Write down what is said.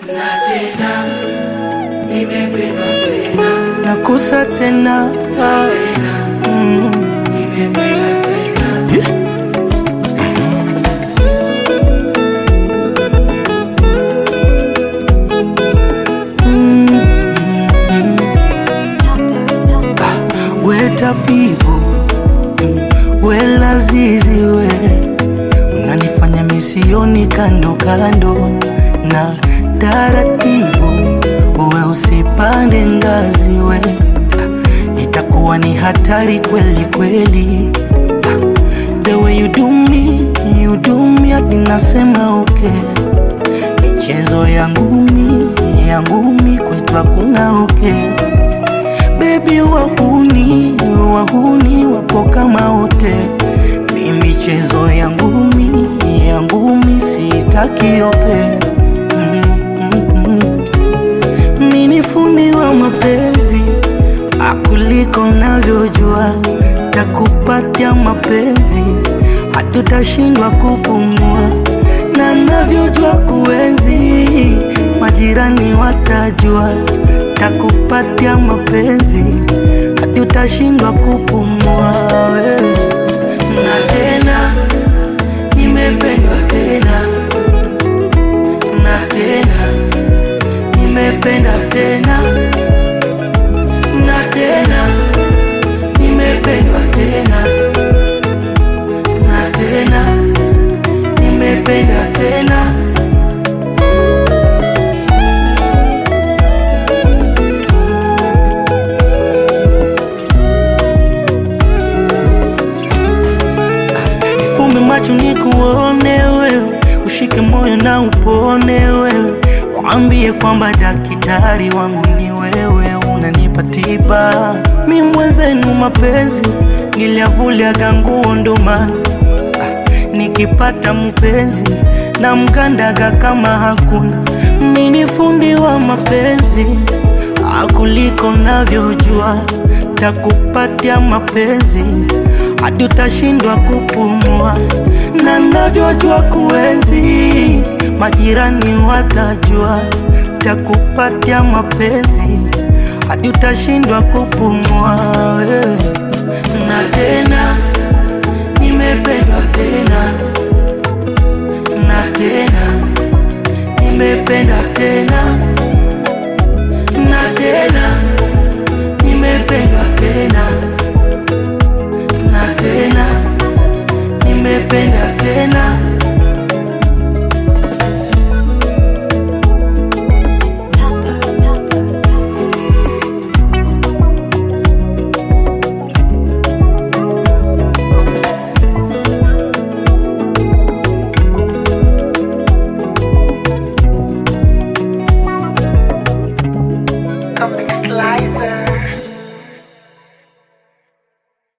na tena nimependwa tena nakusa tena ah. mm. nimependa tena we tabibu mm, we lazizi we unanifanya misioni kando kando na taratibu we usipande ngazi we itakuwa ni hatari kweli kweli the way you do me you do me hadi nasema okay michezo ya ngumi ya ngumi kwetu hakuna okay bebi wahuni wahuni wapo kama wote mi michezo ya ngumi ya ngumi sitaki oke mm, mm, mm. mi ni fundi wa mapenzi akuliko navyojua takupatia mapenzi hatutashindwa kupumua na navyojua kuenzi majirani watajua takupatia mapenzi hadi utashindwa kupumua wewe na tena nimependwa tena na tena nimependa tena na tena nimependwa tena na tena nimependa tena Nifumbe macho nikuone wewe, ushike moyo na upone wewe, waambie kwamba daktari wangu ni wewe, unanipa tiba. Mi mwenzenu mapenzi niliavuliaga nguo ndo maana ah, nikipata mpenzi na mkandaga kama hakuna. Mi ni fundi wa mapenzi akuliko navyojua, takupatia mapenzi hadi utashindwa kupumua, na navyojua kuenzi, majirani watajua, takupatia mapenzi hadi utashindwa kupumua wewe. na tena nimependwa tena na tena nimependa tena na tena nimependwa tena na tena nimependa tena